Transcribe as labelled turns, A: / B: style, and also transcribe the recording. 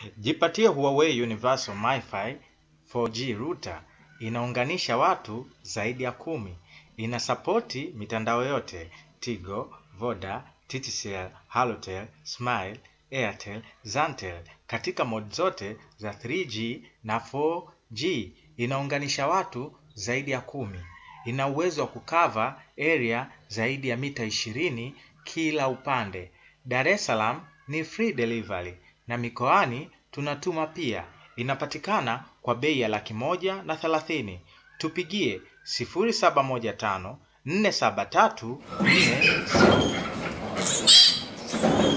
A: Jipatie Huawei Universal MiFi 4G router inaunganisha watu zaidi ya kumi. Inasapoti mitandao yote Tigo, Voda, TTCL, Halotel, Smile, Airtel, Zantel katika mode zote za 3G na 4G. Inaunganisha watu zaidi ya kumi. Ina uwezo wa kukava area zaidi ya mita ishirini kila upande. Dar es Salaam ni free delivery na mikoani tunatuma pia. Inapatikana kwa bei ya laki moja na thelathini. Tupigie 0715 473 4